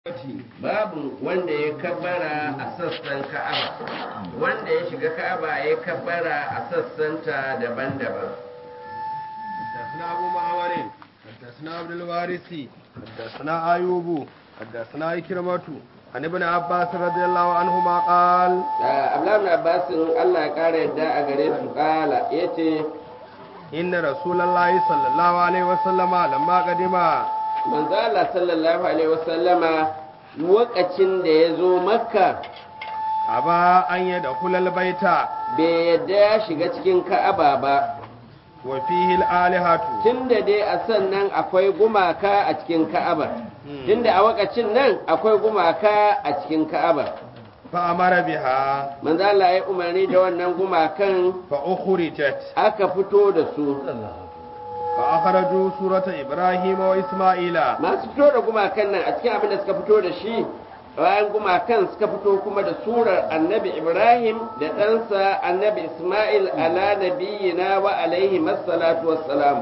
babu wanda ya kabbara a sassan ka'aba wanda ya shiga ka'aba ya kabbara a sassanta daban-daban حدثنا أبو معمر حدثنا عبد الوارث حدثنا أيوب حدثنا إكرمة عن ابن عباس رضي الله عنهما قال abdullahi abbasin allah ya kara yadda a gare su kala ya ce إن رسول الله صلى الله عليه وسلم لما قدم manzo allah sallallahu alaihi wasallama lokacin da ya zo makka أبى أن يدخل البيت bai yadda ya shiga cikin ka'aba ba وفيه الآلهة tunda dai a sannan akwai gumaka a cikin ka'aba tunda a wakacin nan akwai gumaka a cikin ka'aba فأمر بها manzo Allah ya umarni da wannan gumakan فأخرجت aka fito da su فأخرجوا سورة إبراهيم وإسماعيل masu fito da gumakan nan a cikin abin da suka fito da shi bayan gumakan suka fito kuma da surar annabi ibrahim da ɗansa annabi ismail ala nabiyina wa alaihi massalatu wassalam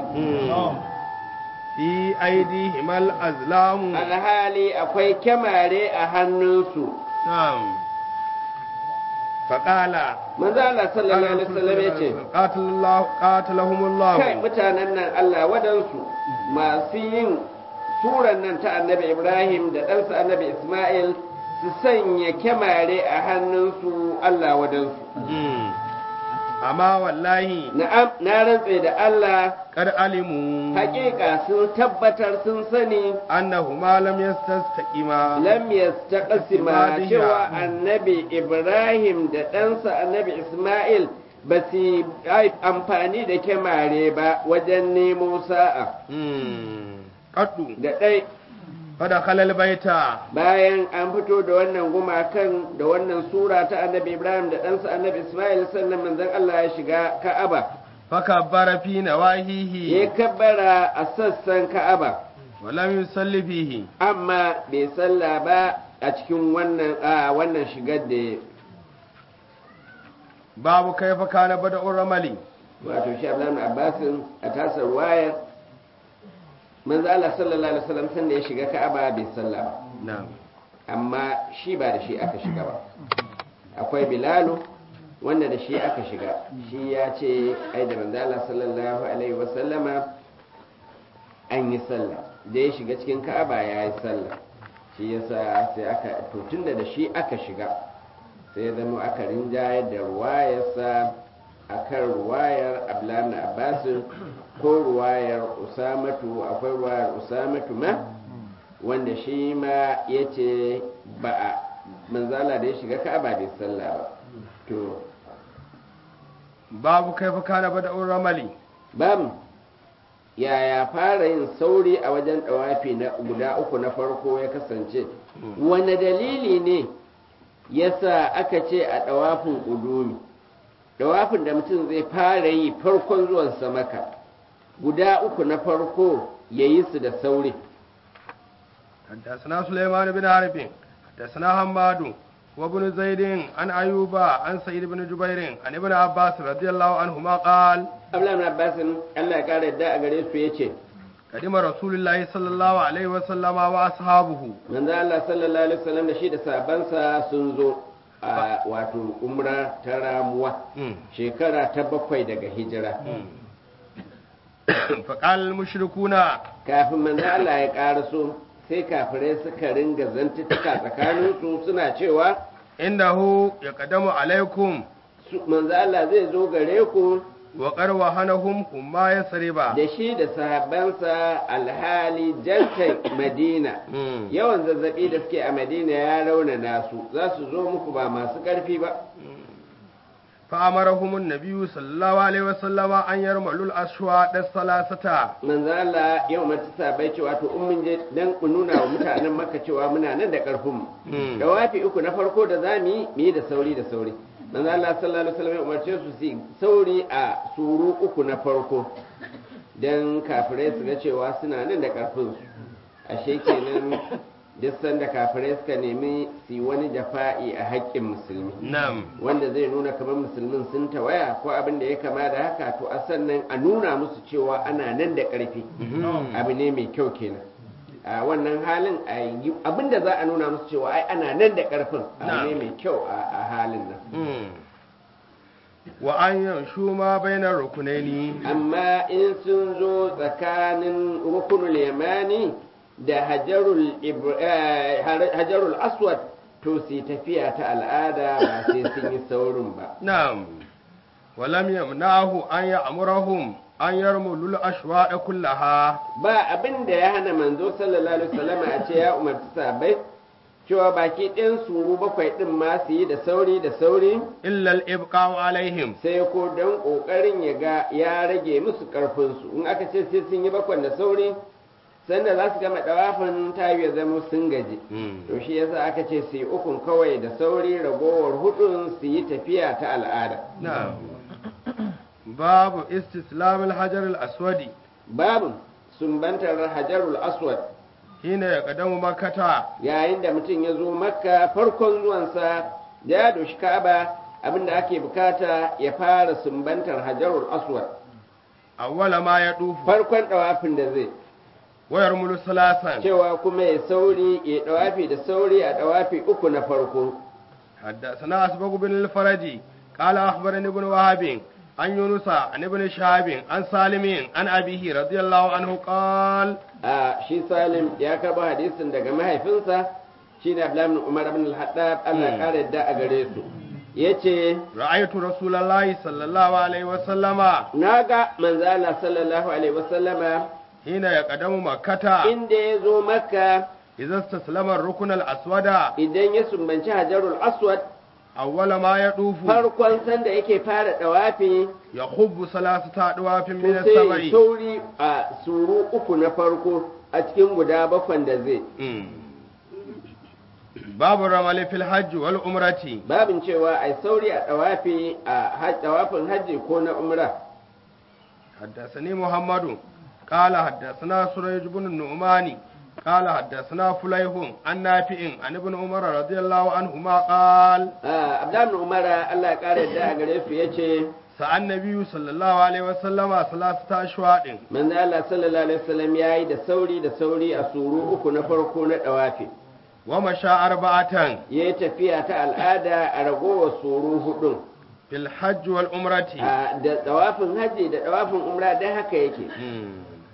في أيديهما الأزلام alhali akwai kyamare a hannunsu نعم فقال manzo Allah sallallahu alaihi wasallam ya ce قاتل الله قاتلهم الله kai mutanen nan Allah wadansu masu yin suran nan ta annabi Ibrahim da ɗansa annabi Ismail su sanya kyamare a hannunsu Allah wadansu مم. أما والله na'am na rantse da Allah قد علموا hakika sun tabbatar sun sani أنهما لم يستقيما lam yastaqsima cewa annabi Ibrahim da ɗansa annabi Ismail ba su yi amfani da kyamare ba wajen nemo sa'a مم. قد da ɗai فدخل البيت bayan an fito da wannan gumakan da wannan sura ta annabi ibrahim da ɗansa annabi ismail sannan manzon allah ya shiga ka'aba فكبر في ya نواهيه kabbara a sassan ka'aba ولم يصلي فيه amma bai salla ba a cikin wannan a wannan shigar da باب كيف كان بدء الرمل wato shi abdullahi abbasin a tasar wayar manzo allah sallallahu alaihi wasallam sanda ya shiga ka'aba bai salla ba نعم amma shi ba da shi aka shiga ba akwai bilalu wanda da shi aka shiga shi ya ce ai da manzala sallallahu alaihi wasallama an yi sallah da ya shiga cikin ka'aba ya yi sallah shi yasa sai aka to tunda da shi aka shiga sai ya zama aka rinjayar da ruwayarsa akan ruwayar abdullahi abbasin ko ruwayar usamatu akwai ruwayar usamatu ma wanda shi ma ya ce ba a manzala da ya shiga ka'aba bai sallah ba to باب كيف كان بدء الرمل bam yaya fara yin sauri a wajen ɗawafi na guda uku na farko ya kasance wane dalili ne yasa aka ce a ɗawafin ƙudumi ɗawafin da mutum zai fara yi farkon zuwansa maka guda uku na farko ya yi su da sauri حدثنا سليمان بن عارف حدثنا حماد وابن زيد عن أيوب عن سعيد بن جبير عن ابن عباس رضي الله عنهما قال abdullahi abbasin allah ya kara yadda a gare su ya ce قدم رسول الله صلى الله عليه وسلم وأصحابه manzo Allah sallallahu alaihi wasallam da shi da sabansa sun zo a wato umra ta ramuwa shekara ta bakwai daga hijira فقال المشركون kafin manzo Allah ya karaso sai kafirai suka ringa zantuttuka tsakaninsu suna cewa إنه يقدم عليكم su- manzo Allah zai zo gare ku وقد وهنهم هم يسربا da shi da sahabbansa alhali jantan Madina yawan zazzabi da suke a Madina ya raunana su za su zo muku ba masu ƙarfi ba فأمرهم النبي صلى الله عليه وسلم أن يرملوا الأشواط الثلاثة manzo Allah ya umarci sabai cewa to in mun je dan mu nuna wa mutanen Makka cewa muna nan da karfin mu da wafi uku na farko da zamu yi mu yi da sauri da sauri manzo Allah sallallahu alaihi wasallam ya umarce su su yi sauri a suru uku na farko dan kafirai su ga cewa suna nan da karfin su ashe kenan duk sanda kafirai suka nemi su yi wani jafa'i a haƙƙin musulmi نعم wanda zai nuna kamar musulmin sun tawaya ko abin da ya kama da haka to a sannan a nuna musu cewa ana nan da ƙarfi abu ne mai kyau kenan a wannan halin a yi abinda za a nuna musu cewa ai ana nan da karfin abu ne mai kyau a a halin nan wa an yanshu ma bainar rukunaini amma in sun zo tsakanin rukunul yamani da hajarul Ibr- eh, har- hajarul aswad to su tafiya ta al'ada ba sai sun yi saurin ba na'am wa lam yamna'hu an ya'murahum an yarmulu al-ashwa'a kullaha ba abin da ya hana manzo sallallahu alaihi wasallam a ce ya umarci sahabbai cewa baki ɗin suru bakwai ɗin ma su yi da sauri da sauri illa al-ibqa'u alaihim sai ko don ƙoƙarin ya ga ya rage musu ƙarfinsu in aka ce sai sun yi bakwan da sauri sanda za su gama ɗawafin tayi ya zama sun gaji to shi yasa aka ce su yi ukun kawai da sauri ragowar hudun su yi tafiya ta al'ada na'am babu istislam al-hajar al-aswadi babu sumbantar hajarul aswad hina yaqdamu makkata yayin da mutum ya zo makka farkon zuwansa da ya doshi ka'aba abinda ake bukata ya fara sumbantar hajarul aswad awwala ma yadufu farkon ɗawafin da zai wa yarmulu salasan cewa kuma ya sauri ya dawafi da sauri a dawafi uku na farko حدثنا أسبق بن الفرج قال أخبرني ابن وهب عن يونس عن ابن شهاب عن سالم عن أبيه رضي الله عنه قال a shi salim ya karɓo hadisin daga mahaifinsa shine abdullahi ibn umar ibn al-haddab Allah ya kare yadda a gare su yace رأيت رسول الله صلى الله عليه وسلم naga manzo Allah sallallahu alaihi wasallama حين يقدم مكة inda ya zo makka إذا استسلم الركن الأسود idan ya sumbanci hajarul aswad أول ما يطوف farkon sanda yake fara dawafi يخب ثلاثة أدواف to من sai ya السبع sauri a suru uku na farko a cikin guda bakwan da zai مم. باب الرمل في الحج والعمرة babin cewa ai sauri a dawafi a haj- dawafin hajji ko na umra حدثني محمد قال حدثنا سريج بن النعمان قال حدثنا فليح عن نافع عن ابن عمر رضي الله عنهما قال Ah, abdullahi ibn umar Allah ya kare yadda a gare su yace سأل النبي صلى الله عليه وسلم ثلاثة أشواط manzo Allah sallallahu alaihi wasallam yayi da sauri da sauri a suru uku na farko na dawafi ومشى أربعة yayi tafiya ta al'ada a ragowar suru hudun في الحج والعمرة Ah, da dawafin hajji da dawafin umra dai haka yake مم.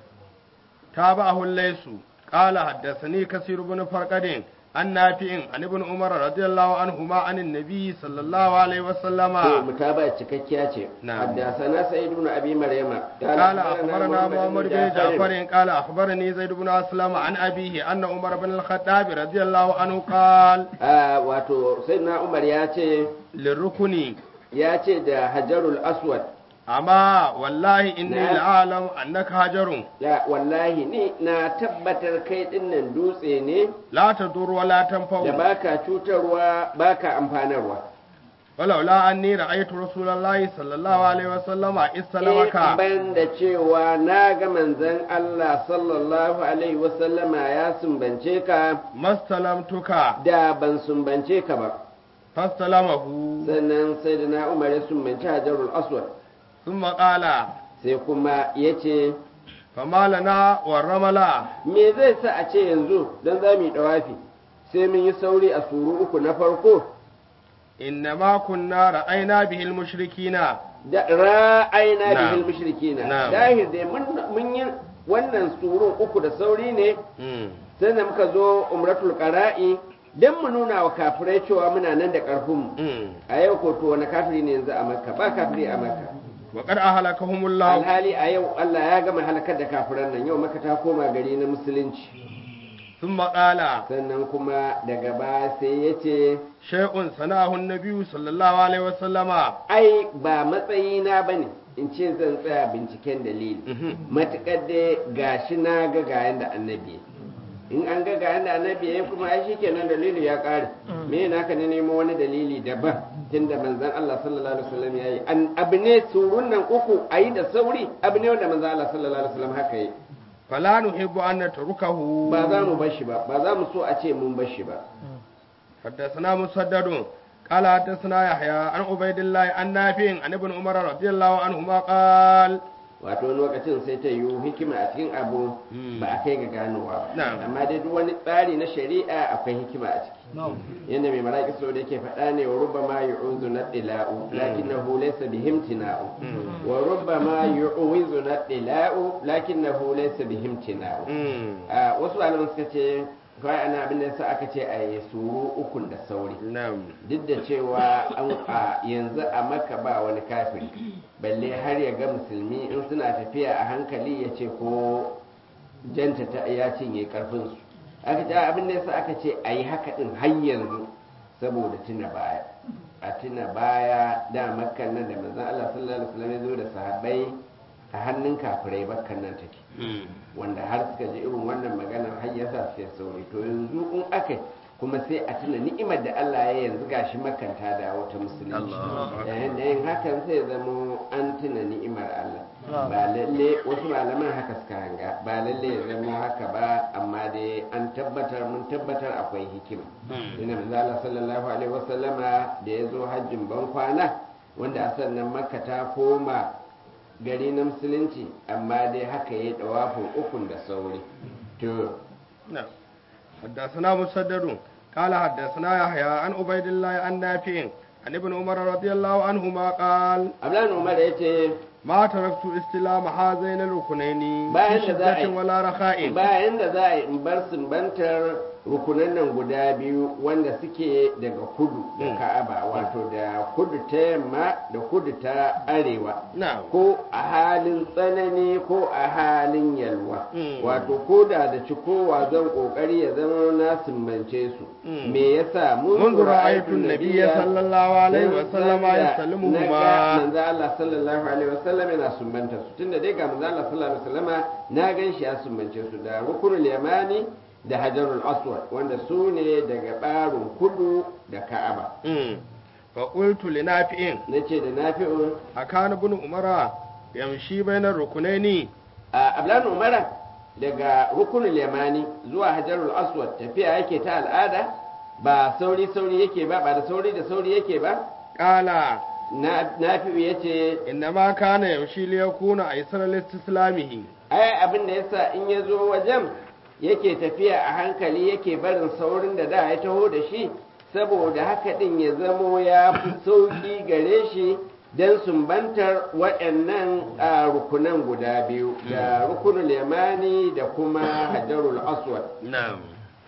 تابعه الليث قال حدثني كثير بن فرقد عن نافع عن ابن عمر رضي الله عنهما عن النبي صلى الله عليه وسلم to mutaba cikakkiya ce Na'am. haddasana sa'id ibn abi maryama قال أخبرنا محمد بن جعفر قال أخبرني زيد بن أسلم عن أبيه أن عمر بن الخطاب رضي الله عنه قال Ah, wato sayyidina umar ya ce للركن ya ce da hajarul aswad أما والله إني نعم. لأعلم أنك هجر la wallahi ni na tabbatar kai dinnan dutse ne لا تضر ولا da تنفع baka cutarwa baka amfanarwa ولولا أني رأيت رسول الله صلى الله عليه وسلم استلمك in ban da cewa na ga manzon Allah sallallahu alaihi wasallama ya sumbance ka ما استلمتك da ban sumbance ka ba فاستلمه sannan sai da na umar ya sumbanci hajarul aswad ثم قال sai kuma ya ce فما لنا والرملا me zai sa a ce yanzu don za mu yi ɗawafi sai mun yi sauri a suru uku na farko إنما كنا رأينا به المشركين da ra'ayina Na'am. bihil mushrikina Na'am. dahir dai mun mun yi wannan surun uku da sauri ne مم. sai da muka zo umratul qara'i dan mu nuna wa kafirai cewa muna nan da karfin mu مم. a yau ko to wani kafiri ne yanzu a makka ba kafiri a makka وقد أهلكهم الله alhali a yau Allah ya gama halakar da kafiran nan yau makka ta koma gari na musulunci ثم قال sannan kuma daga baya sai ya ce شيء صنعه النبي صلى الله عليه وسلم ai ba matsayina ba ne in ce zan tsaya binciken dalili Mhm. matuƙar dai gashi na ga ga yanda annabi ya yi. in an ga ga yanda annabi ya yi kuma ai shikenan dalili ya ƙare me na ka ne nemo wani dalili daban tunda manzon Allah sallallahu alaihi wasallam ya yi an abu ne surun nan uku ayi da sauri abu ne wanda manzon Allah sallallahu alaihi wasallam haka yi فلا نحب أن نتركه ba za mu bar shi ba ba za mu so a ce mun bar shi ba حدثنا مسدد قال حدثنا يحيى عن عبيد الله عن نافع عن ابن عمر رضي الله عنهما قال wato wani lokacin sai ta yiwu hikima a cikin abu ba a kai ga ganowa ba Na'am. amma dai duk wani tsari na shari'a akwai hikima a ciki yadda mai maraƙi so da yake faɗa ne wa rubba ma yu'uzu na ɗila'u lakin na laysa bihim tina'u wa rubba ma yu'uzu na ɗila'u lakin na laysa bihim tina'u Mm. a wasu malaman suka ce kawai ana abin da yasa aka ce a yi suru ukun da sauri na'am duk da cewa an a yanzu a maka ba wani kafiri balle har ya ga musulmi in suna tafiya a hankali ya ce ko janta ta ya cinye karfinsu aka ce abin da yasa aka ce a yi haka din har yanzu saboda tuna baya a tuna baya da makkan nan da manzon Allah sallallahu alaihi wasallam ya zo da sahabbai a hannun kafirai bakkan nan take wanda har suka ji irin wannan maganar har ya sa sai sauri to yanzu in aka kuma sai a tuna ni'imar da Allah ya yanzu gashi makanta da wata musulunci Allahu Akbar. yayin da yin hakan sai zama an tuna ni'imar Allah ba lalle wasu malaman haka suka hanga ba lalle ya zama haka ba amma dai an tabbatar mun tabbatar akwai hikima ina manzo Allah sallallahu alaihi wasallama da ya zo hajjin ban kwana wanda a sannan makka ta koma gari na musulunci amma dai haka ya yi dawafin ukun da sauri to نعم حدثنا مسدد قال حدثنا يحيى عن عبيد الله عن نافع عن ابن عمر رضي الله عنهما قال ablan umar ya ce ما تركت استلام هذين الركنين bayan في da za a شدة yi ولا رخاء bayan da za a yi in bar sumbantar rukunan nan guda biyu wanda suke daga kudu da Mm. ka'aba wato da kudu ta yamma da kudu ta arewa نعم ko a halin tsanani ko a halin yalwa Mm. wato ko da da cikowa zan kokari ya zama na sumbance su Mm. me yasa mun منذ رأيت النبي صلى الله عليه وسلم يسلمهما manzo Allah sallallahu alaihi wasallam yana sumbanta su tunda dai ga manzo Allah sallallahu alaihi wasallama na gan shi ya sumbance su da rukunul yamani da hajarul aswad wanda su ne daga barin kudu da ka'aba مم. فقلت لنافع nace da nafi'u أكان ابن عمر يمشي بين الركنين a ablan umara daga rukunul yamani zuwa hajarul aswad tafiya yake ta al'ada ba sauri sauri yake ba ba da sauri da sauri yake ba قال na nafi'u yace إنما كان يمشي ليكون أيسر لاستسلامه ai abin da yasa in ya zo wajen yake tafiya a hankali yake barin saurin da da ya taho da shi saboda haka din ya zamo ya fi sauki gare shi don sumbantar waɗannan a rukunan guda biyu da rukunul yamani da kuma hajarul aswad نعم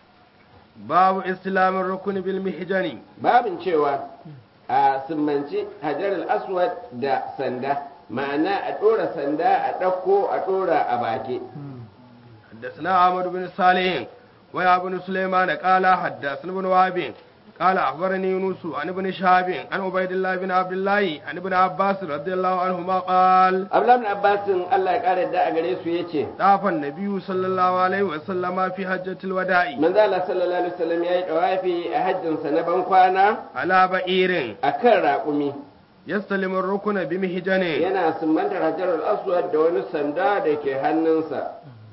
باب استلام الركن بالمحجن babin cewa a sumbanci hajarul aswad da sanda ma'ana a ɗora sanda a ɗauko a ɗora a baki حدثنا عمرو بن صالح ويا بن سليمان قال حدثنا بن وهب قال أخبرني يونس عن ابن شهاب عن عبيد الله بن عبد الله عن ابن عباس رضي الله عنهما قال abdullahi bin abbasin allah ya ƙara da a gare su ya ce طاف النبي صلى الله عليه وسلم في حجة الوداع manzo Allah sallallahu alaihi wasallam yayi dawafi a hajjinsa na ban kwana على بئير akan raƙumi يستلم الركن بمحجن yana sumbantar hajarul aswad da wani sanda da ke hannunsa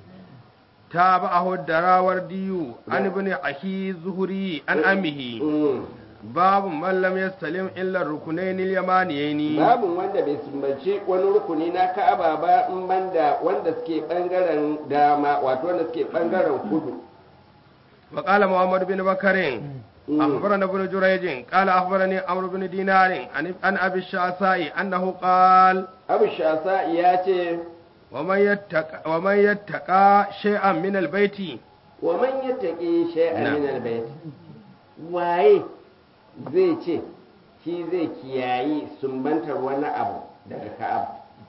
تابعه الدراوردي عن ابن أخي الزهري عن أمه Mm. باب من لم يستلم إلا الركنين اليمانيين babu wanda bai sumbanci wani rukuni na ka'aba ba in banda wanda suke bangaren dama wato wanda suke bangaren kudu وقال محمد بن بكر Mm. أخبرنا ابن جريج قال أخبرني عمرو بن دينار عن عن أبي الشعثاء أنه قال abu shasa ya ce ومن يتقى ومن يتقى شيئا من البيت wa man yattaqi shay'an Na'am. min albayt waye zai ce shi zai kiyayi sumbantar wani abu daga ka'aba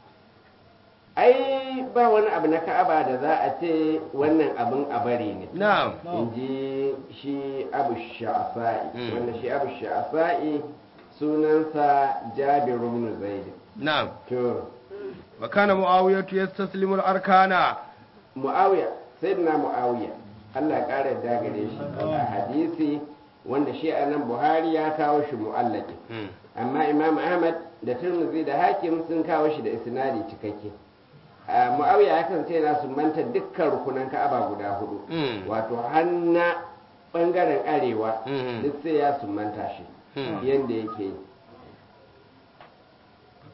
ai ba wani abu na ka'aba da za a ce wannan abin a bari ne نعم in ji shi abu sha'afa'i Mm. wanda shi abu sha'afa'i sunansa jabiru ibn zaid نعم to وكان معاوية يستسلم الأركان muawiya sayyidina muawiya Allah ya kara da gare shi a hadisi wanda shi a nan buhari ya kawo shi mu'allaki amma imam ahmad da tirmidhi da hakim sun kawo shi da isnadi cikakke a muawiya ya kasance yana sumbanta dukkan rukunan ka'aba guda hudu Mm. wato hanna bangaren arewa Mm. duk sai ya sumbanta shi Mm. yanda yake yi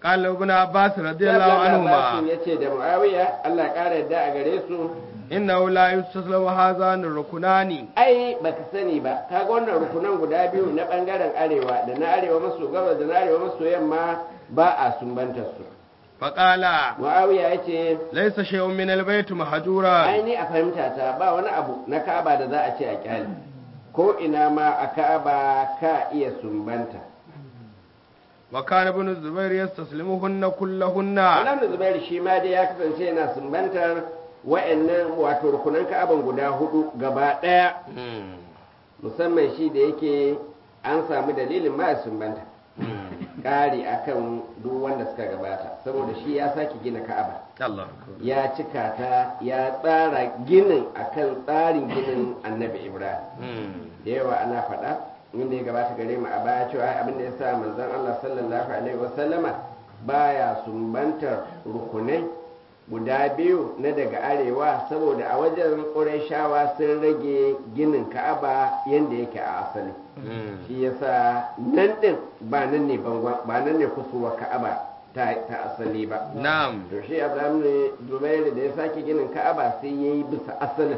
قال ابن عباس رضي الله عنهما ya ce da muawiya Allah ya ƙara yadda a gare su إنه لا يستسلم هذان الركنان ai baka sani ba kaga wannan rukunan guda biyu na bangaren arewa da na arewa maso gabas da na arewa maso yamma ba a sumbantar su فقال muawiya ya ce ليس شيء من البيت مهجورا ai ni a fahimta ta ba wani abu na ka'aba da za a ce a kyale ko ina ma a ka'aba ka iya sumbanta وكان ابن الزبير يستسلمهن كلهن Alam da Zubairu shi ma dai ya kasance yana sumbantar wa'annan wato rukunan ka'aban guda hudu gaba ɗaya musamman shi da yake an samu dalilin ma ya sumbanta ƙari akan duk wanda suka gabata saboda shi ya sake gina ka'aba الله ya cika ta ya tsara ginin akan tsarin ginin annabi ibrahim da yawa ana faɗa inda ya gabata gare mu a baya cewa ai abin da ya sa manzon Allah sallallahu alaihi wasallama baya sumbantar rukunai guda biyu na daga arewa saboda a wajen ƙurayshawa sun rage ginin ka'aba yadda yake a asali shi yasa nan din ba nan ne bangon ba nan ne kusurwa ka'aba ta, ta asali ba نعم to shi abraham ne dubairu da ya sake ginin ka'aba sai ya yi bisa asalin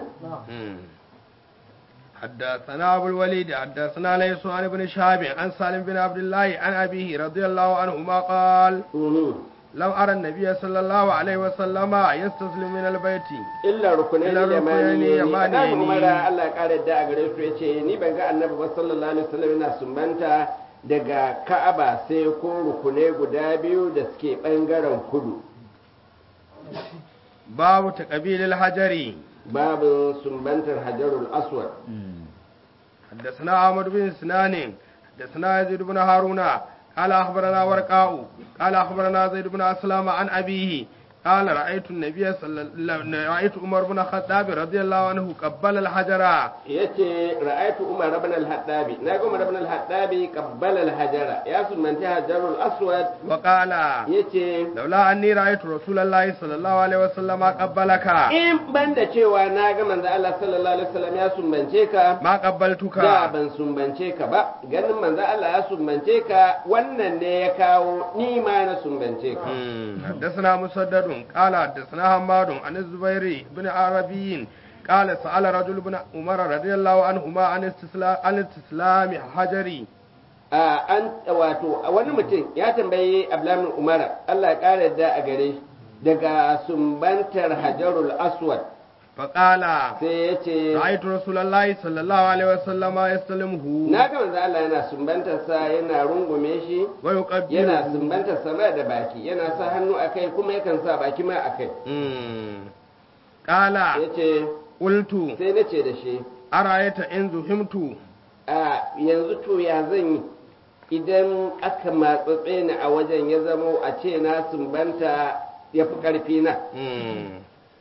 حدثنا أبو الوليد حدثنا ليس عن ابن شهاب عن سالم بن عبد الله عن أبيه رضي الله عنهما قال Mhm. لم أرى النبي صلى الله عليه وسلم يستسلم من البيت illa rukunai Illa ne rukunai yamani yamani ne ne. umara Allah ya kare da a gare su yace ni ban ga annabi ba sallallahu alaihi wasallam yana sumbanta daga Ka'aba sai ko rukunai guda biyu da suke bangaren kudu باب تقبيل الحجر babu sumbantar Hajarul Aswad حدثنا أحمد بن سنان حدثنا يزيد بن هارون قال أخبرنا ورقاء قال أخبرنا زيد بن أسلم عن أبيه قال رأيت النبي صلى الله رأيت عمر بن الخطاب رضي الله عنه قبل الحجر yace ra'aytu Umar ibn al-Hattabi na ga Umar ibn al-Hattabi qabbala al-hajara ya sumbanta Hajarul Aswad وقال yace لولا أني رأيت رسول الله صلى الله عليه وسلم قبلك in banda cewa na ga manzo Allah sallallahu alaihi wasallam ya sumbance ka ما قبلتك da ban sumbance ka ba ganin manzo Allah ya sumbance ka wannan ne ya kawo ni ma na sumbance ka مم. حدثنا مسدد قال حدثنا حماد عن الزبير بن عربي قال سأل رجل بن عمر رضي الله عنهما عن استسلام عن استسلام حجري a an wato wani mutum ya tambayi Abdullah Umar Allah ya kare da a gare shi daga sumbantar Hajarul Aswad فقال sai ya ce رأيت رسول الله صلى الله عليه وسلم يستلمه na ga manzo Allah yana sumbantar sa yana rungume shi yana ويقبله sumbantar sa ma da baki yana sa hannu akai kuma yakan sa baki ma akai مم. قال yace قلت sai na ce da shi أرأيت إن زهمت a yanzu to ya zan yi idan aka matsatse ni a wajen ya zamo a ce na sumbanta ya fi ƙarfi na مم.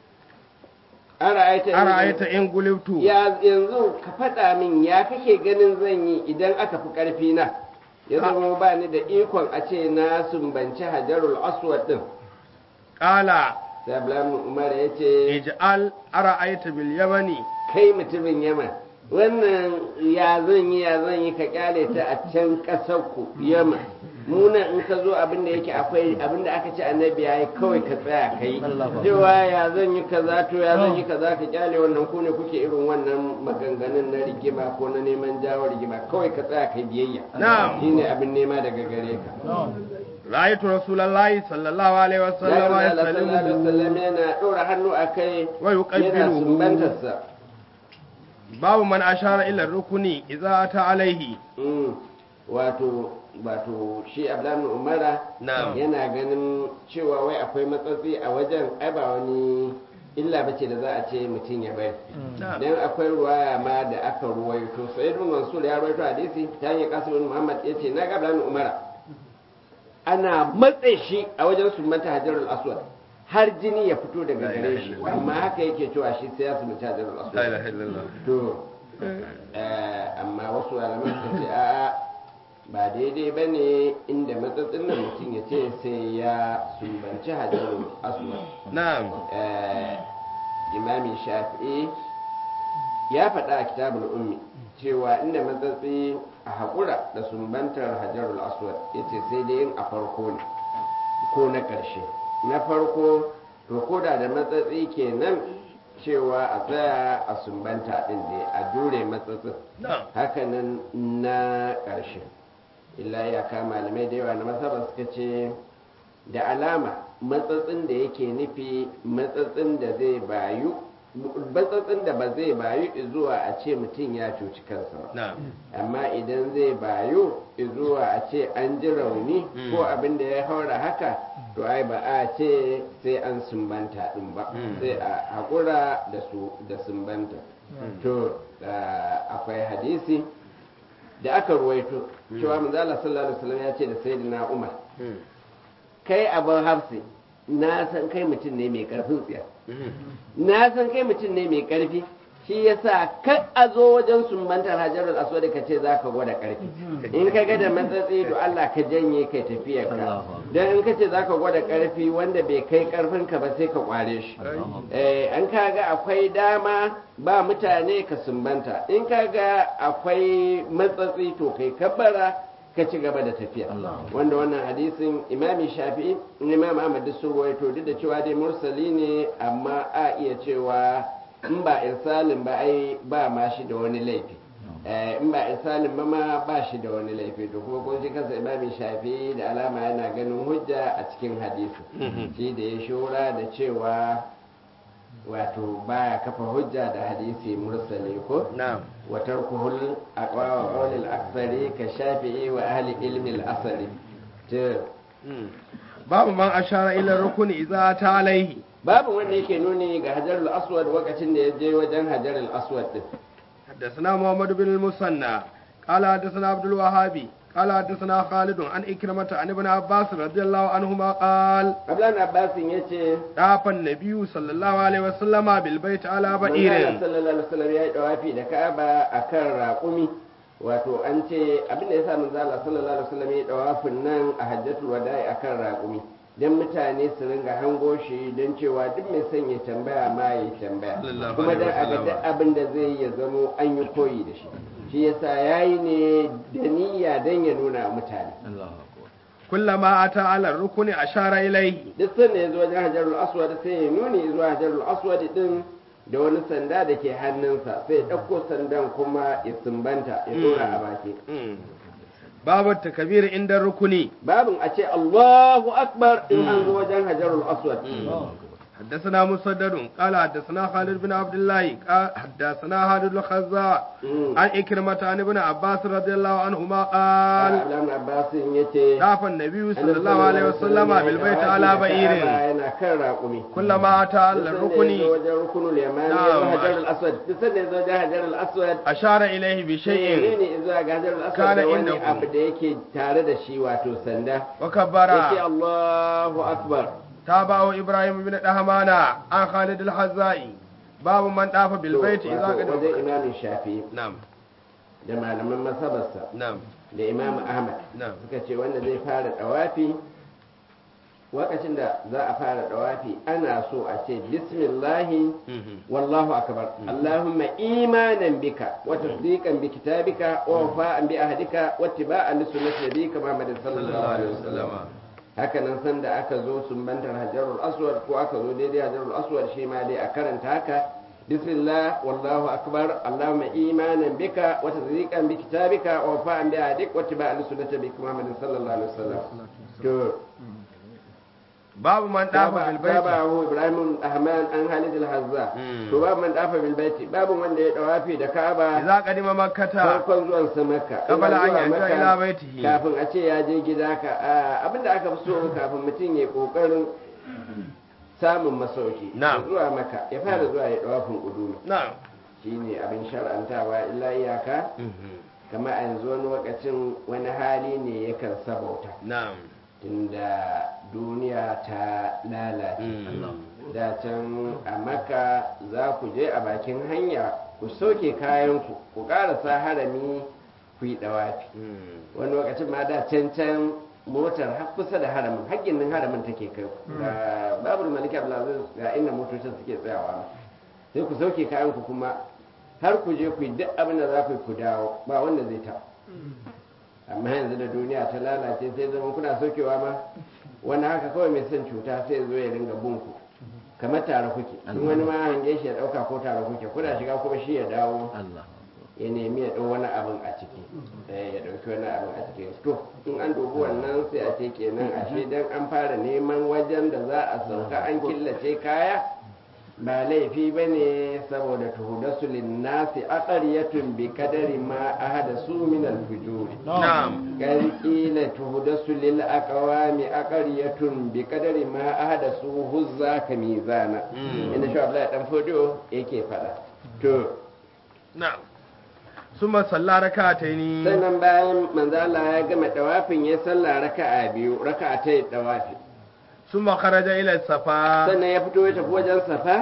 ara'aita in- أرأيت إن قلبت ya yanzu ka faɗa min ya kake ganin zan yi idan aka fi ƙarfi na ya zama ba ni da ikon a ce na sumbanci hajarul aswad din قال sai Abdullahi umar ya ce اجعل أرأيت باليمن kai mutumin yaman wannan ya zan yi ya zan yi ka kyale ta a can ƙasar ku yaman muna in ka zo abin da yake akwai abin da aka ce annabi ya yi kawai ka tsaya ka yi cewa ya zan yi kaza to ya zan yi kaza ka kyale wannan ku ne kuke irin wannan maganganun na rigima ko na neman jawo rigima kawai ka tsaya ka yi biyayya Na'am. shine abin nema daga gare ka رأيت رسول الله صلى الله عليه ya وسلم ga Allah sallallahu alaihi يستلمه wasallam yana ɗora hannu a kai yana ويقبله sumbantarsa باب من أشار إلى الركن إذا أتى عليه Mm, wato wato shi abdullahi umara Na'am. yana ganin cewa wai akwai matsatsi a wajen ai ba wani illa bace da za a ce mutum ya bari نعم dan akwai ruwaya ma da aka ruwaito sai ibn mansur ya ruwaito hadisi ta hanyar kasim bin muhammad yace na ga abdullahi umara ana matse shi a wajen sumbanta hajarul aswad har jini ya fito daga La ilaha gare shi illallah. amma haka yake cewa shi sai ya sumbanta hajarul لا aswad إله إلا الله to eh, amma wasu malaman sun ce a'a ba daidai ba ne inda matsatsin nan mutum ya ce sai ya sumbanci hajjarul aswad نعم Eh, imami shafi'i ya faɗa a kitabul ummi cewa inda matsatsi a haƙura da sumbantar hajjarul aswad ya ce sai dai yin a farko ne ko na ƙarshe na farko to koda da matsatsi kenan cewa a tsaya a sumbanta ɗin da a dure matsatsin na'am hakanan na ƙarshe illa iyaka malamai da yawa na masaba suka ce da alama matsatsin da yake nufi matsatsin da zai bayu matsatsin da ba zai bayu zuwa a ce mutum ya cuci kansa ba na'am amma idan zai bayu zuwa a ce an ji rauni ko abin da ya haura haka to ai ba a ce sai an sumbanta din ba Mm. sai a haƙura da su da sumbanta to da akwai hadisi da aka ruwaito cewa manzala sallallahu alaihi wasallam ya ce da sayyidina umar Mm. kai abin hafsi na san kai mutum ne mai karfin tsiya Mm. na san kai mutum ne mai karfi shi yasa kar a zo wajen sumbantar hajarul aswad ka ce zaka gwada karfi in ka ga da matsatsi to Allah ka janye kai tafiyar ka dan in ka ce zaka gwada karfi wanda bai kai karfin ka ba sai ka kware shi eh an kaga akwai dama ba mutane ka sumbanta in kaga akwai matsatsi to kai kabbara ka ci gaba da tafiya wanda wannan hadisin imami shafi'i imam ahmad duk sun ruwaito duk da cewa dai mursali ne amma a iya cewa in ba irsalin ba ai ba ma shi da wani laifi Eh, in ba irsalin ba ma ba shi da wani laifi to kuma kun shi kansa imami shafi'i da alama yana ganin hujja a cikin hadisi shi da ya shura da cewa wato baya kafa hujja da hadisi mursali ko na'am وتركه الأقوى وقول الأكثر كالشافعي وأهل علم الأثر to Mm. babu man ashara ila rukuni idza ta alaihi babu wanda yake nuni ga hajarul aswad lokacin da ya je wajen hajarul aswad din حدثنا محمد بن المثنى قال حدثنا عبد الوهاب قال حدثنا خالد عن إكرمة عن ابن عباس رضي الله عنهما قال Abdullahi Abbasin ya ce طاف النبي صلى الله عليه وسلم بالبيت على Manzala بعير sallallahu alaihi wasallam ya yi dawafi da Ka'aba akan raƙumi wato an ce abin da yasa manzala sallallahu alaihi wasallam ya yi dawafin nan a hajjatul wada'i akan raƙumi dan mutane su ringa hango shi don cewa duk mai son ya tambaya ma ya tambaya Sallallahu kuma dan alaihi a ga wasallam. duk abin da zai yi ya zamo an yi koyi da shi shi yasa yayi ne da niyya dan ya nuna wa mutane كلما أتى على الركن أشار إليه duk sanda ya zo wajen hajarul aswad sai ya nuni zuwa hajarul aswad din da wani sanda da ke hannunsa sai ya ɗauko sandan kuma ya sumbanta ya dora a baki Mm. باب التكبير عند الركن babin a ce Allahu akbar in an zo wajen hajarul aswad حدثنا مسدد قال حدثنا خالد بن عبد الله قال حدثنا خالد الخزاع Mm. عن إكرمة عن ابن عباس رضي الله عنهما قال Abdullahi Abbasin ya ce طاف النبي صلى الله عليه وسلم بالبيت على بعير yana kan raƙumi كلما أتى على duk sanda ya zo الركن wajen rukunul yamani ya zo Na'am. hajarul aswad duk sanda ya zo wajen hajarul aswad أشار إليه sai بشيء ne zuwa ga hajarul aswad Kana da wani indahu. abu da yake tare da shi wato sanda وكبر yake Allahu akbar تابعه إبراهيم بن دهمانا عن خالد الحزائي باب من طاف بالبيت إذا wato wajen قدم imamin shafi نعم da malaman masabarsa نعم da imam ahmad نعم suka ce wanda zai fara dawafi lokacin da za a fara dawafi ana so a ce bismillahi wallahu akbar allahumma imanan bika wa tasdiqan bi kitabika wa wafa'an bi ahdika wa ittiba'an li sunnati nabiyyika muhammadin sallallahu alaihi wasallam haka nan sanda aka zo sumbantar hajarul aswad ko aka zo daidai hajarul aswad shi ma dai a karanta haka bismillah wallahu akbar allahumma imanan bika wa tasdiqan bi kitabika wa wafa'an bi ahdik wa ittiba'an li sunnati nabiyyika muhammadin sallallahu alaihi wasallam to باب من طاف بالبيت tabahu ibrahim ahman an halid al-hazza Mm. to babu man dafa bil baiti babu wanda ya dawafi da ka'aba إذا قدم مكة farkon zuwan sa makka قبل Ina أن zuwa يرجع Makka, إلى بيته kafin a ce ya je gida ka a, abinda aka fi so kafin mutum ya kokarin samun masauki Na'am. ya zuwa maka ya fara zuwa ya dawafin udumi نعم shine abin shar'antawa illa iyaka kama a yanzu wani lokacin wani hali ne yakan sabauta نعم tunda duniya ta lalace Mm. da can a maka za ku je a bakin hanya ku soke kayanku ku karasa harami ku yi dawafi wani lokacin ma da can can motar har kusa da haramin haƙƙin nan haramin take kai ku ga babu maliki abdulaziz ga inda motocin suke tsayawa ma sai ku sauke kayanku kuma har ku je ku yi duk abin da za ku yi ku dawo ba wanda zai ta amma yanzu da duniya ta lalace sai zama kuna sokewa ma wani haka kawai mai son cuta sai zo ya ringa bunku kamar tare kuke in wani ma hange shi ya dauka ko tare kuke kuna shiga kuma shi ya dawo Allah ya nemi ya ɗau wani abin a ciki eh, ya ɗauki wani abin a ciki to in an dubi wannan sai a ce kenan ashe dan an fara neman wajen da za a sauka an killace kaya ba laifi ba ne saboda tuhudasu linnasi aqariyatun bi kadari ma ahada su min al-fujuri na'am kan kila tuhudasu lil aqwami aqariyatun bi kadari ma ahada su huzza ka mizana Mm. inda shi Abdullahi dan fodo yake fada to na'am summa salla rak'ataini sannan bayan manzo Allah ya gama dawafin ya sallah raka'a biyu raka'a ta dawafi summa kharaja ila safa sannan ya fito ya tafi wajen safa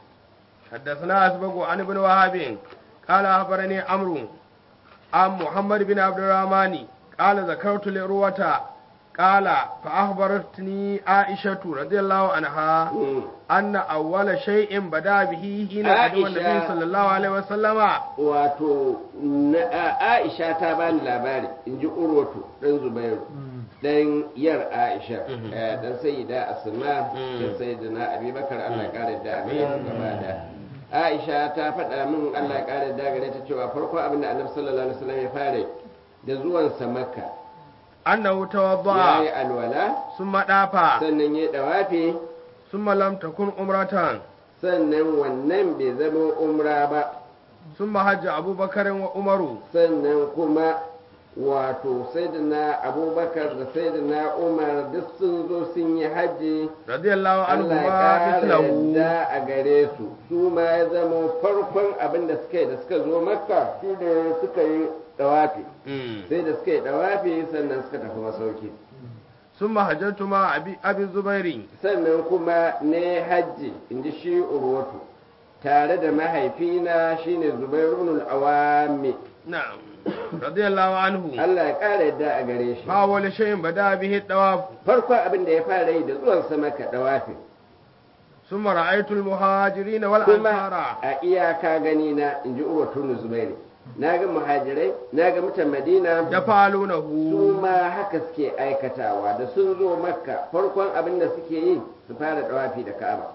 حدثنا أسبق عن ابن وهب قال أخبرني عمرو عن محمد بن عبد الرحمن قال ذكرت لروة قال فأخبرتني عائشة رضي الله عنها Mm. أن أول شيء بدأ به حين قدم النبي عائشة. صلى الله عليه وسلم wato na- a- Aisha ta bani labari in ji Urwatu dan Zubairu dan yar Aisha Mhm. eh, dan sayyida Asma Mm. dan sayyidina Abubakar Allah ya kare da Amin gaba da Aisha ta faɗa min Allah ya kare da gare ta cewa farko abin da Annabi sallallahu alaihi wasallam ya fara da zuwansa Makka أنه ya yi توضأ alwala ثم دافع sannan ya dawafi ثم لم تكن أمرة sannan wannan bai zama umra ba ثم حج أبو بكر وعمر sannan kuma wato sayyidina abubakar da sayyidina umar duk sun zo sun yi hajji رضي الله Allah ya عنهما ƙara مثله yadda a gare su su ma ya zama farkon abin da suka yi da suka zo makka shi da suka yi dawafi Mm. sai da suka yi dawafi sannan suka tafi masauki ثم حججت مع أبي, أبي الزبير sannan kuma ne hajji in ji shi urwatu tare da mahaifina shine zubairunul awami نعم رضي الله عنه Allah ya ƙara yadda a gare shi فأول شيء بدأ به الطواف farkon abin da ya fara yi da zuwan sa maka dawafi ثم رأيت المهاجرين kuma والأنصار a iyaka gani na in ji urwatu zubairi na ga muhajirai na ga mutan madina يفعلونه su ma haka suke aikatawa da sun zo makka farkon abin da suke yi su fara dawafi da ka'aba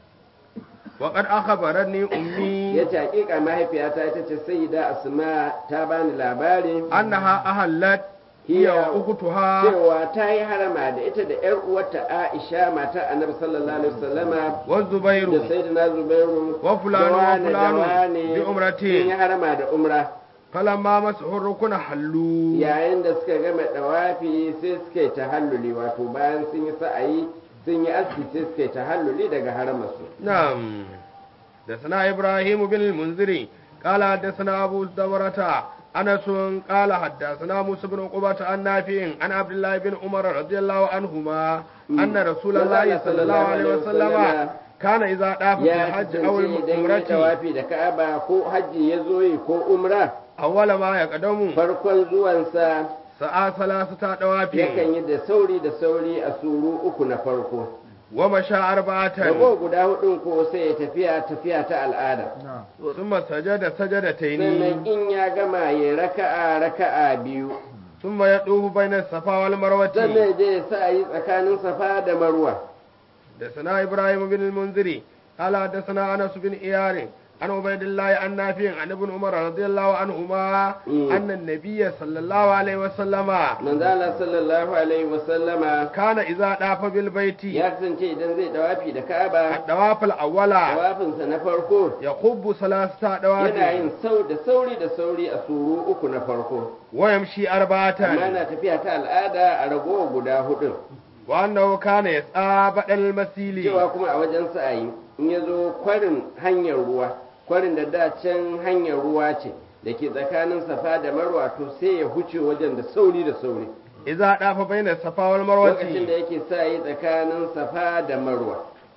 وقد أخبرني أمي ya ce hakika mahaifiyata ita ce sayyida asma ta bani labari أنها أهلت هي وأختها cewa ta yi harama da ita da yar uwarta aisha mata annabi sallallahu alaihi wasallama da والزبير sayyidina zubairu Wa fulani da wa wane da fulani wane bi umratin. sun yi harama da umra فلما مسحوا الركن حلوا yayin da suka gama dawafi sai suka yi tahalluli wato bayan sun yi sa'ayi sun yi aski sai suka yi tahalluli daga haramarsu نعم حدثنا إبراهيم بن المنذري قال حدثنا أبو دورة أنس قال حدثنا موسى بن عقبة عن نافع عن عبد الله بن عمر رضي الله عنهما أن رسول الله صلى الله عليه وسلم كان إذا طاف في ya الحج أو kasance idan ya العمرة tawafi da ka'aba ko hajji ya zo yi ko umra أول ما يقدم farkon zuwansa سعى ثلاثة دواب yakan yi da sauri da sauri a suru uku na farko ومشى أربعة rago guda hudun ko sai ya tafiya tafiya ta al'ada ثم سجد سجدتين sannan in ya gama ya raka'a raka'a biyu ثم يطوف بين الصفا والمروة sannan ya je ya sa yi tsakanin safa da marwa حدثنا إبراهيم بن المنذري قال حدثنا أنس بن إيار عن عبيد الله عن نافع عن ابن عمر رضي الله عنهما مم. أن النبي صلى الله عليه وسلم manzo Allah sallallahu alaihi wa sallama كان إذا طاف بالبيت ya kasance idan zai dawafi da ka'aba الطواف الأول dawafinsa na farko يخب ثلاثة yana دواب yin sau da sauri da sauri a suru uku na farko ويمشي amma أربعة na tafiya ta al'ada a ragowa guda hudun وأنه كان يسعى بدل المسيل cewa kuma a wajen sa'ayi in ya zo kwarin hanyar ruwa kwarin da da can hanyar ruwa ce da ke tsakanin safa da marwa to sai ya huce wajen da sauri da sauri إذا طاف بين الصفا lokacin da والمروة yake sa'ayi tsakanin safa da marwa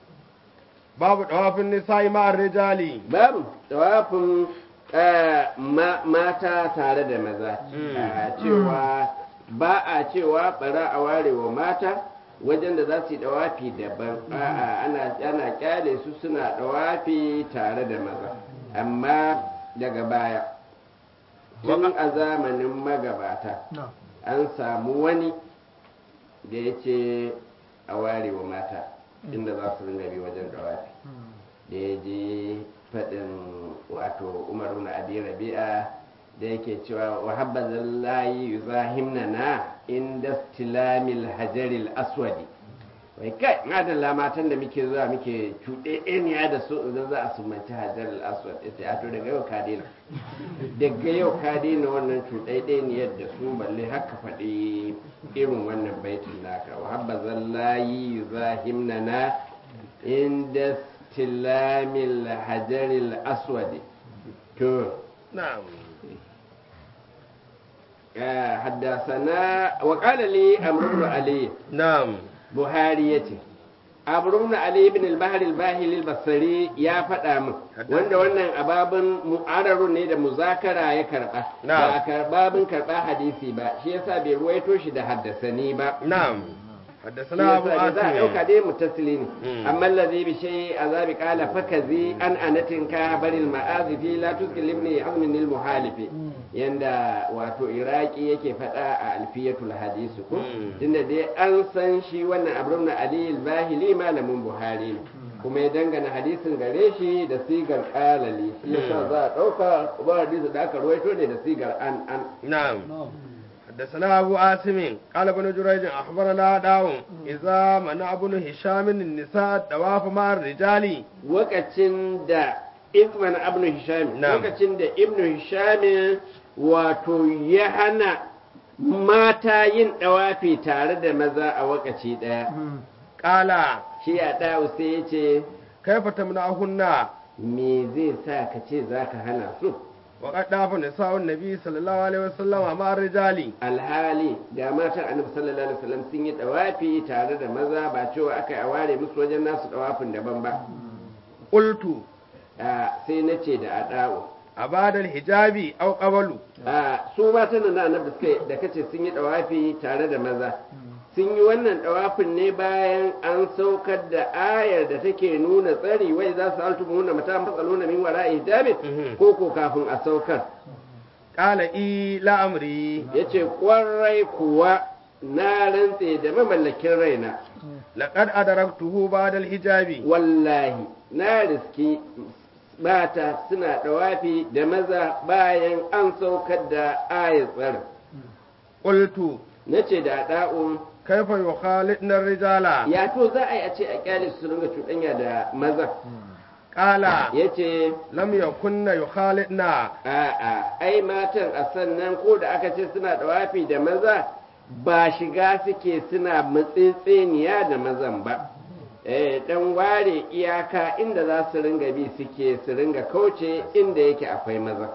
باب طواف النساء مع الرجال babu tawafin eh, ma- mata tare da maza Mm. a cewa ba a cewa bara a ware wa mata wajen da za su yi dawafi daban a'a ana ana kyale su suna dawafi tare da maza amma daga baya tun a zamanin magabata an samu wani da ya ce a ware wa mata inda za su ringa bi wajen dawafi da ya je faɗin wato umaru na abi rabi'a da yake cewa wa habbazan layi yuzahimna na inda stilamil hajaril aswadi wai kai madalla matan da muke zuwa muke cuɗe ɗaniya da su idan za a sumanci hajaril aswad ita ya to daga yau ka daina daga yau ka daina wannan cuɗe ɗaniyar da su balle haka faɗi irin wannan baitin naka wa habbazan layi yuzahimna na inda stilamil hajaril aswadi to na'am آه، حدثنا وقال لي عمرو بن علي na'am بخاري yace عمرو بن علي بن البحر الباهلي البصري ya faɗa min wanda wannan ababin mu'araru ne da muzakara ya karɓa Na'am. ba a karbabin karɓa hadisi ba shi yasa bai ruwaito shi da haddasani ba na'am shi حدثنا أبو yasa da za a ɗauka عاصم dai mutasili ne Mm. amma lazi bi shay azabi qala fakazi an anatin ka baril ma'azifi la tuskil ibni azmin lil muhalifi yanda wato iraki yake faɗa a alfiyatul hadisi ko Mm. tunda dai an san shi wannan abrun ali al-bahili malamin buhari ne kuma ya dangana hadisin gare shi da sigar qalali shi yasa Mm. za a ɗauka ba hadisi da aka ruwaito ne da sigar an an نعم حدثنا أبو عاصم قال ابن جريج أخبرنا داو إذا منع ابن هشام النساء الطواف مع الرجال lokacin da ibn ibn hisham Na'am. lokacin da ibn hisham wato ya hana mata yin dawafi tare da maza a wakaci daya قال shi a dawo sai ya ce كيف تمنعهن me zai sa ka ce za ka hana su وقد طاف نساء النبي صلى الله عليه وسلم مع الرجال alhali da matan annabi sallallahu alaihi wasallam sun yi dawafi tare da maza ba cewa aka yi a ware musu wajen nasu dawafin daban ba قلت a sai na ce da a dawo أبعد الحجاب أو قبل a su matan da annabi suka da kace sun yi dawafi tare da maza sun yi wannan dawafin ne bayan an saukar da ayar da take nuna tsari wai za su altu nuna mata matsalona min wara hijabi Mhm. ko ko kafin a saukar قال إي لا أمري yace kwarai kuwa na rantse da mamallakin raina لقد أدركته بعد الحجاب wallahi na riski mata suna dawafi da maza bayan an saukar da ayar tsarin قلت nace da da'un كيف يخالطن الرجال ya to za a yi a ce a kyale su ringa cuɗanya da maza قال ya ce lam yakunna yukhalidna a'a ai matan a sannan ko da aka ce suna ɗawafi da maza ba shiga suke suna matsitsiniya da mazan ba eh dan ware iyaka inda za su ringa bi suke su ringa kauce inda yake akwai maza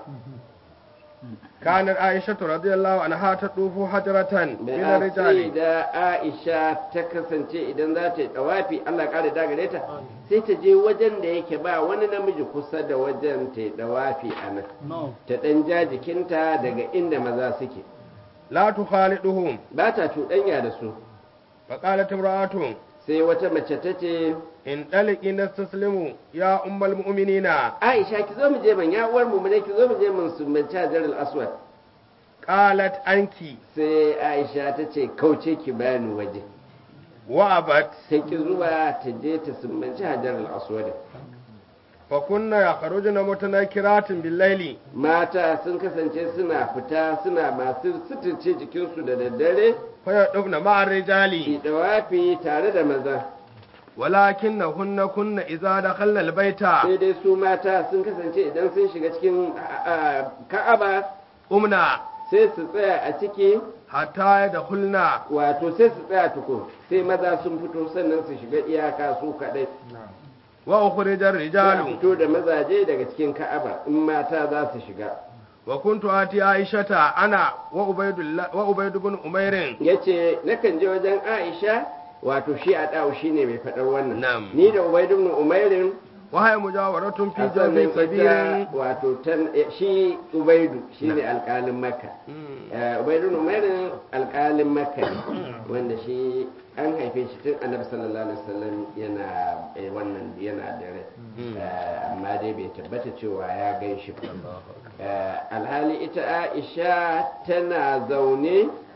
kanar aisha radiyallahu anha ta dufu hajratan da ila sai rijali da Aisha ta kasance idan za ta yi ɗawafi Allah ƙara da gare ta sai ta je wajen da yake ba wani namiji kusa da wajen ta yi ɗawafi a nan ta ɗan ja jikinta daga inda maza suke la tukhaliduhum ba ta cuɗanya da su fa qalat imra'atun sai wata mace ta ce in daliki nastaslimu ya ummul mu'minina Aisha ki zo mu je man ya uwar mu ne ki zo mu je mun sumbanci Hajar al-Aswad qalat anki sai Aisha ta ce kauce ki bani waje wa abat sai ki zuwa ta je ta sumbanci Hajar al-Aswad fa kunna yakhrujuna mutanakiratin bil-laili mata sun kasance suna fita suna masu suturce jikinsu da daddare fa yadubna ma'ar rijali ki dawafi tare da maza walakinnahunna kunna idza dakhalna al-baita sai dai su mata sun kasance idan sun shiga cikin a, a, ka'aba umna sai su tsaya a ciki hatta yadkhulna wato sai su tsaya tukun sai maza sun fito sannan su shiga iyaka su kaɗai wa ukhrija za a ar-rijalu fito da mazaje daga cikin ka'aba in mata za su shiga wa kuntu ati aishata ana wa ubaydullah wa ubayd ibn umayr yace nakan je wajen Aisha wato shi a dawo shine mai faɗar wannan Na'am. ni da Ubayd ibn Umairin wa hay mujawaratun fi a sannan jawfi ita kabirin wato tan shi Ubaidu shine alƙalin Makka Eh, Ubaidu ibn Umairin alƙalin Makka ne wanda shi an haife shi tun Annabi sallallahu alaihi wasallam yana eh, wannan yana da rai Eh, amma dai bai tabbata cewa ya gan shi ba Eh, alhali ita Aisha tana zaune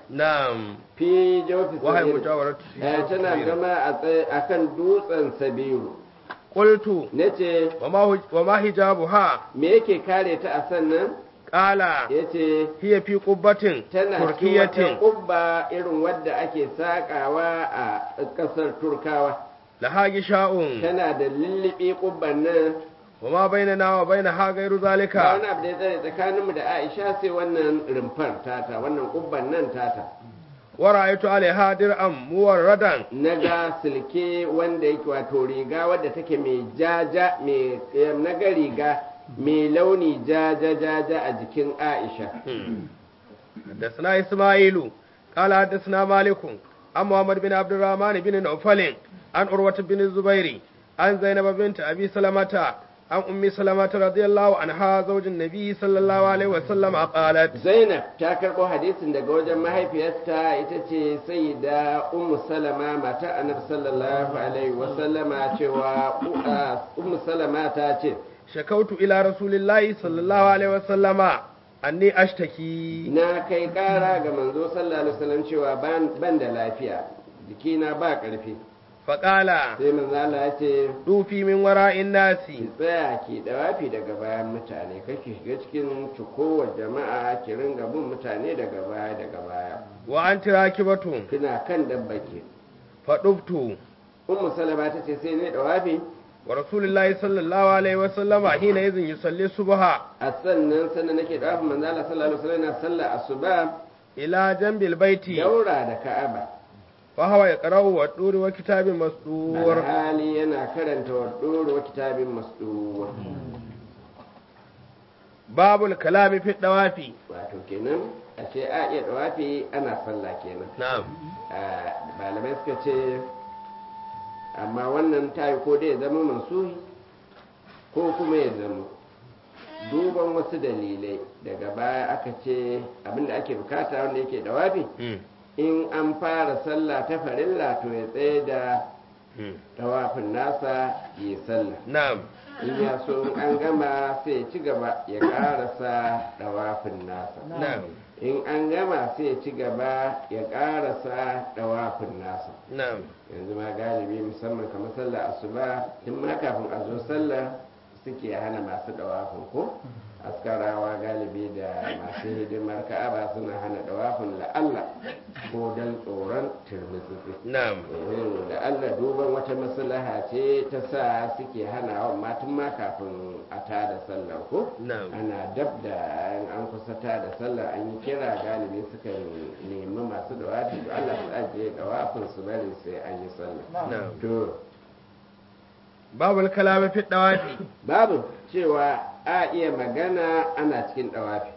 na'am fi jawfi wahai sabiru mutawaratu Eh, tana zama a tsaye akan dutsen sabiru qultu nace wa ma hu- wa ma hijabuha me yake kare ta a sannan qala yace hiya fi qubbatin tana cikin wata turkiyatin kubba irin wadda ake sakawa a kasar turkawa laha gisha'un tana da lullubi kubban nan wa ma bainana wa bainaha ghairu ba zalika wani abu da ya tsare tsakaninmu da aisha sai wannan rumfar tata wannan kubban nan tata wa ra'aytu alaiha dir'an muwarradan na ga silke wanda yake wato riga wadda take mai jaja mai na ga riga mai launi jaja jaja a jikin aisha حدثنا إسماعيل قال حدثنا مالك عن محمد بن عبد الرحمن بن نوفل عن عروة بن الزبير عن زينب بنت أبي سلمة عن أم سلمة رضي الله عنها زوج النبي صلى الله عليه وسلم قالت zainab ta karɓo hadisin daga wajen mahaifiyarta ita ce sayyida ummu salama mata annabi sallallahu alaihi wasallama cewa uh, ummu salama ta ce شكوت إلى رسول الله صلى الله عليه وسلم أني أشتكي na kai ƙara ga manzo sallallahu alaihi wasallam cewa ban ban da lafiya jikina ba ƙarfi فقال sai manzo Allah ya ce دوفي من وراء الناس ki tsaya ki dawafi daga bayan mutane kake shiga cikin cikowar jama'a ki ringa bin mutane daga baya daga baya وأنت راكبة kina kan dabbake فطبت ummu salama ta ce sai ne dawafi ورسول الله صلى الله عليه وسلم حينئذ يصلي الصبح a sannan sannan nake dawafin manzo Allah sallallahu alaihi wasallam yana sallah asuba إلى جنب البيت daura da Ka'aba وهو يقرأ والدور وكتاب مسطور alhali yana karanta wa doro kitabin masdur باب الكلام في الدوافي wato kenan a ce a iya dawafi ana sallah kenan نعم a malamai suka ce amma wannan tayi ko dai ya zama mansuhi ko kuma ya zama duban wasu dalilai daga baya aka ce abinda ake bukata wanda yake dawafi in an fara sallah ta farilla to ya tsaye da tawafin nasa yi sallah نعم in ya so in an gama sai ya ci gaba ya karasa tawafin nasa نعم in an gama sai ya ci gaba ya karasa tawafin nasa نعم yanzu ma galibi musamman kamar sallah asuba tun ma kafin a zo sallah suke hana masu dawafin ko askarawa galibi da masu hidimar ka'aba suna hana dawafin la'alla ko don tsoron turmitsitsi نعم Eh, da Allah duban wata maslaha ce ta sa suke hana wa matan ma kafin a tada sallar ko نعم ana dab da in an kusa tada sallar an yi kira galibi suka nemi masu dawafi to Allah su ajiye dawafin su bari sai an yi sallah نعم to باب الكلام في الدوافي babu cewa a iya magana ana cikin dawafi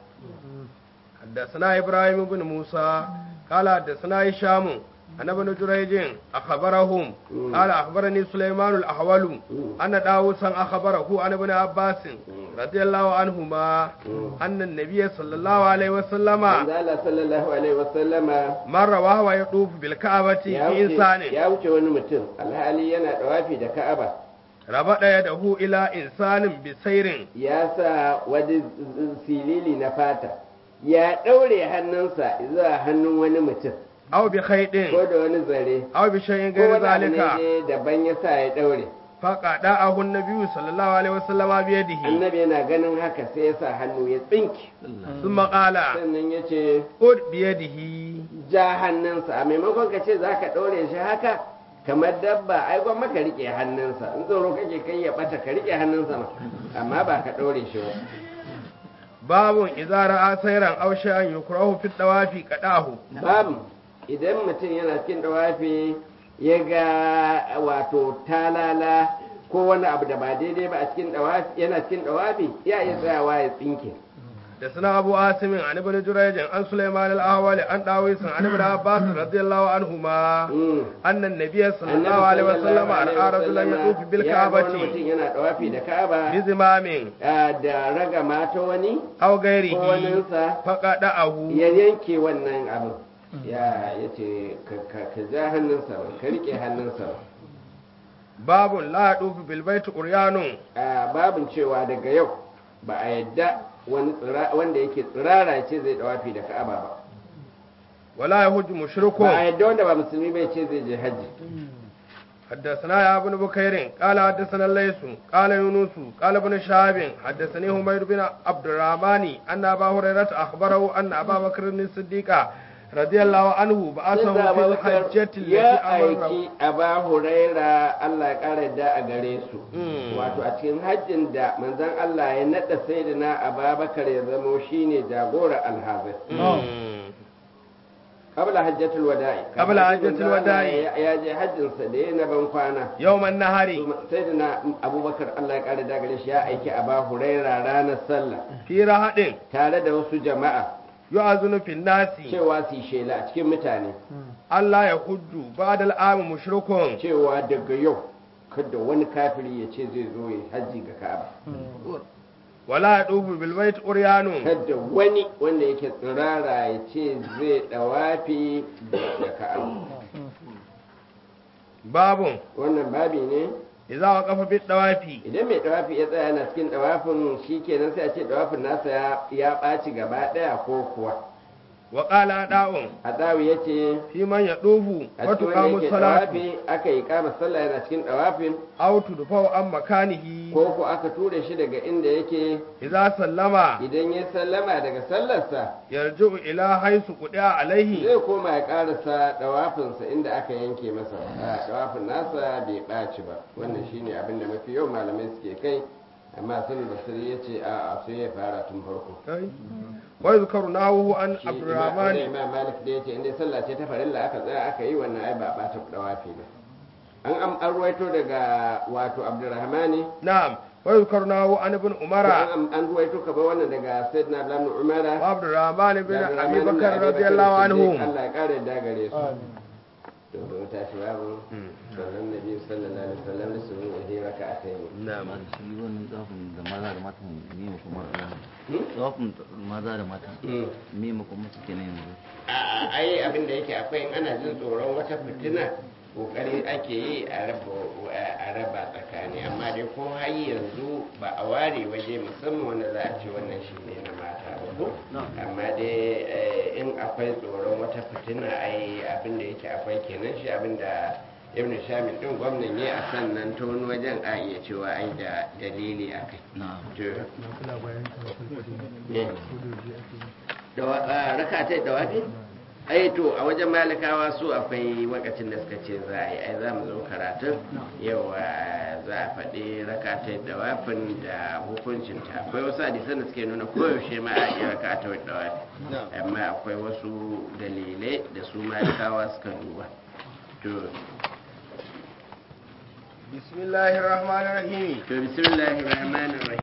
حدثنا إبراهيم بن موسى قال حدثنا هشام عن ابن جريج أخبرهم مم. قال أخبرني سليمان الأحول مم. أن داووسا أخبره عن ابن عباس رضي الله عنهما مم. أن النبي صلى الله عليه وسلم manzo Allah sallallahu alaihi wasallama مر وهو يطوف بالكعبة ya في wuce إنسان ya wuce wani mutum alhali yana dawafi da Ka'aba ربط يده إلى إنسان بسير ya sa wani silili na fata ya ɗaure hannunsa zuwa hannun wani mutum أو بخيط ko da wani zare أو بشيء ko غير wani abu ne ذلك dai daban ya sa ya ɗaure فقطعه النبي صلى الله عليه وسلم بيده annabi yana ganin haka sai ya sa hannu ya tsinki ثم قال sannan ya ce خذ بيده ja hannunsa a maimakon ka ce za ka ɗaure shi haka kamar dabba ai gwamma ka riƙe hannunsa in tsoro kake kai ya ɓata ka riƙe hannunsa ma amma ba ka ɗaure shi ba باب إذا رأى سيرا أو شيئا يكره في الطواف قطعه babu idan mutum yana cikin dawafi ya ga wato talala ko wani abu da ba daidai ba a cikin dawafi yana cikin dawafi ya iya tsayawa ya tsinke حدثنا أبو عاصم عن ابن جريج عن سليمان الأهول عن داويس عن ابن عباس رضي الله عنهما Mm. أن النبي صلى الله Annabi عليه sallallahu وسلم alaihi رأى رجلا wasallama يطوف ya ga wani بالكعبة mutum yana dawafi da ka'aba بزمام ah, da raga mata wani أو ko غيره waninsa فقطعه ya yanke wannan abin ya yace ka ka- ka ja hannunsa ba ka rike hannunsa ba باب لا يطوف بالبيت قريان a babin cewa daga yau ba a yadda wani tsira- wanda yake tsirara ce zai dawafi da ka'aba ba ولا يهج مشرك ba a yadda wanda ba musulmi bai ce zai je hajji حدثنا يا ابن بكير قال حدثنا الليث قال يونس قال ابن شهاب حدثني حميد بن عبد الرحمن ان ابا هريره اخبره ان ابا بكر الصديق رضي الله عنه بعثه Sai في Abubakar الحجه التي ya امر aiki Aba Huraira Allah ya kara da a gare su Mm. wato a cikin hajjin da manzon Allah ya nada sayyidina Abubakar ya zamo shine jagora alhazai qabla hajjatul wada'i Qabla hajjatul Manzon Allah wada'i. ya ya je hajjin sa da yana ban kwana يوم النهر sayyidina Abubakar Allah ya kara da a gare shi ya aiki Aba Huraira ranar sallah في رهد tare da wasu jama'a يؤذن في الناس cewa su yi shela a cikin mutane Allah ya hujju بعد العام مشرك cewa daga yau kada wani kafiri ya ce zai zo ya hajji ga Ka'aba ولا يطوف بالبيت عريان kada wani wanda yake tsirara ya ce zai dawafi da Ka'aba باب wannan babi ne إذا وقف بالطواف idan mai dawafi ya tsaya yana cikin dawafin shikenan sai a ce dawafin nasa ya ya ɓaci gaba ɗaya ko kuwa وقال أداء Adawi ya ce في من يطوف a cikin wanda وتقام yake الصلاة dawafi aka yi kama sallah yana cikin dawafin أو تدفع عن مكانه ko ko aka ture shi daga inda yake إذا سلم idan ya sallama daga sallarsa يرجع إلى حيث قطع عليه zai koma ya karasa dawafinsa inda aka yanke masa a dawafin nasa bai ɓaci ba wannan shine abin da mafi yau malamai suke kai amma sun basiri ya ce a a sai ya fara tun farko ويذكر نحوه عن shi عبد imam الرحمن imam malik da ya ce inda sallah ce ta farilla aka tsaya aka yi wannan ai ba ɓata dawafi ba an am an ruwaito daga wato abdurrahmani نعم ويذكر نحوه عن ابن عمر an an ruwaito ka ba wannan daga sayyidina abdullah ibn umara وعبد الرحمن بن da أبي Abdurrahman ibn بكر Abi رضي Bakr الله Siddiq, عنه Allah ya kare da gare su to da tashi babu sallan nabi sallallahu alaihi wasallam da sun yi raka a kai نعم amma da shi wannan tsafin da maza da mata ne mu kuma tsafin maza da mata me mu kuma suke ne yanzu a ai abin da yake akwai in ana jin tsoron wata fitina kokari ake yi a raba a raba tsakani amma dai ko har yanzu ba a ware waje musamman wanda za a ce wannan shi ne na mata ba ko amma dai eh, in akwai tsoron wata fitina ai abin da yake akwai kenan shi abin da ibn shamil din gwamnan ya a sannan ta wani wajen a iya cewa ai da dalili a kai na'am raka ta da wafi ai to a wajen malikawa su akwai wakacin da suka ce za a yi ai za mu zo karatun yawa za a faɗi raka ta da wafin da hukuncinta akwai wasu hadisan da suke nuna koyaushe ma a yi raka ta da wafi amma akwai wasu dalilai da su malikawa suka duba to بسم الله الرحمن الرحيم to bismillahir rahmanir rahim